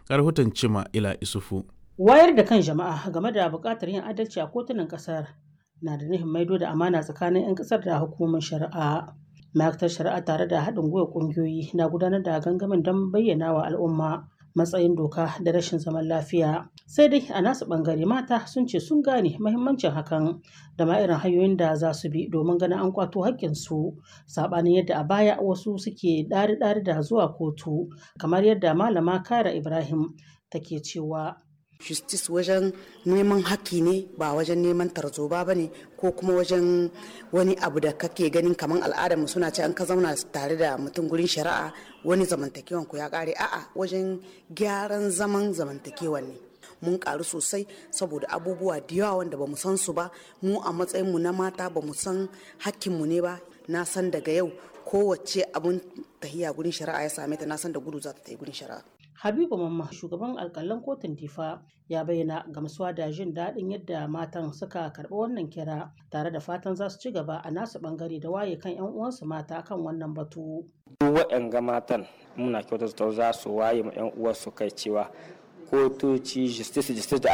rahoton cima ila isufu wayar da kan jama'a game da buƙatar yin adalci a kotunan ƙasar na da nufin maido da amana tsakanin 'yan ƙasar da hukumomin shari'a ma'aikatar shari'a tare da haɗin gwiwa ƙungiyoyi na gudanar da gangamin don bayyana wa al'umma matsayin doka da rashin zaman lafiya sai dai a nasu ɓangare mata sun ce sun gane mahimmancin hakan da ma irin hanyoyin da za su bi domin ganin an kwato haƙƙinsu saɓanin yadda a baya wasu suke ɗari-ɗari da zuwa kotu kamar yadda malama kara ibrahim take cewa justice wajen neman haƙƙi ne ba wajen neman tarzoba ba ne ko kuma wajen wani abu da kake ganin kamar al'adarmu suna ce an ka zauna tare da mutum gurin shari'a wani zamantakewan ku ya ƙare a'a wajen gyaran zaman zamantakewan ne mun karu sosai saboda abubuwa da yawa wanda bamu san su ba mu a matsayinmu na mata bamu san hakkinmu ne ba na san daga yau kowace abun tahiya gurin shari'a ya same ta na san da gudu za ta yi gurin shari'a Habibu Mamma shugaban alkalan kotun Difa ya bayyana gamsuwa da jin daɗin yadda matan suka karɓi wannan kira tare da fatan za su ci gaba a nasu ɓangare da waye kan 'yan uwansu mata kan wannan batu. Waɗanga matan muna kyautata za su waye ma 'yan uwansu kai cewa kotoci justice justice da